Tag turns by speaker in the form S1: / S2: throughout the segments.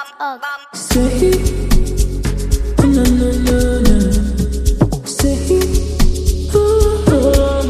S1: Ghana
S2: Say, na na na na. Say, oh.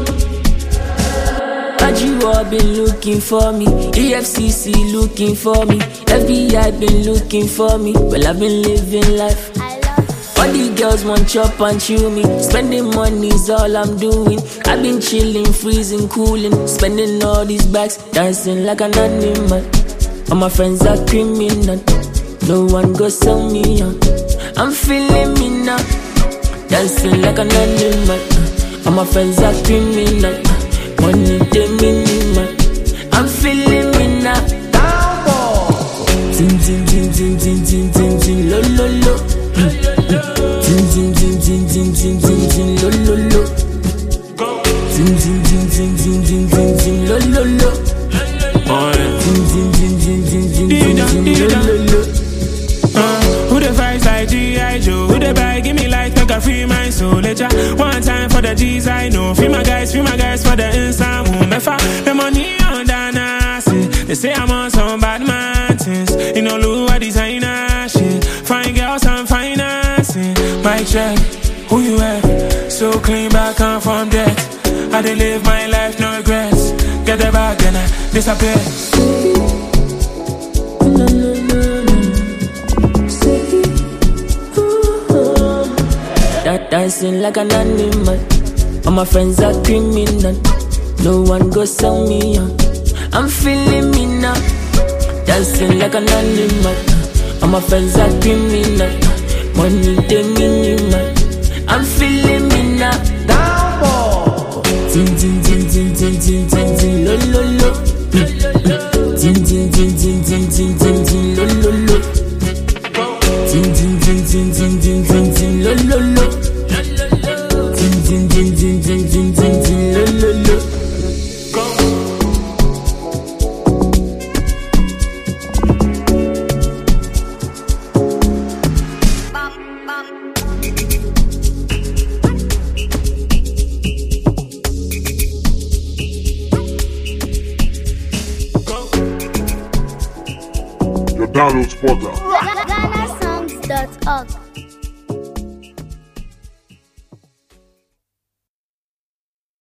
S2: Ajiwa been looking for me, EFCC looking for me, FBI been looking for me. Well, I've been living life.
S1: I love
S2: All the girls want chop and chew me. Spending money's all I'm doing. I've been chilling, freezing, cooling. Spending all these bags, dancing like an animal. All my friends are criminal. No one go sell me out. I'm feeling me now. Dancing like an animal. All my friends are criminal. Money they minimal. I'm feeling me now. Zin zin zin zin zin zin zin zin lo lo lo. Zin zin zin zin zin zin zin zin lo lo lo. Zin zin zin zin zin zin zin zin lo lo lo. Zin zin zin zin zin zin zin zin lo lo lo.
S3: Uh, who the vibes like G.I. Joe? Who the buy? Give me light, make a free mind soul. Later, one time for the G's I know. Free my guys, free my guys for the inside moon. If I the money on the nasty, they say I'm on some bad man things. You know, look what designer shit. Fine girls, I'm financing. My check, who you at? So clean back and from debt. I dey live my life, no regrets. Get the bag, then I disappear.
S2: Na na na na. Say, oh. Da- Dancing like an animal. All my friends are criminal. No one go sell me out. I'm feeling me now. Dancing like an animal. All my friends are criminal. Money they minimal. I'm feeling me now. Zin zin zin zin zin zin zin zin lo lo lo. Zin zin zin zin zin zin zin zin lo lo lo. Zin zin zin zin zin zin zin zin lo lo lo. Zin zin zin zin zin zin zin zin lo lo lo.
S4: Your download spotter.
S1: GhanaSongs.org.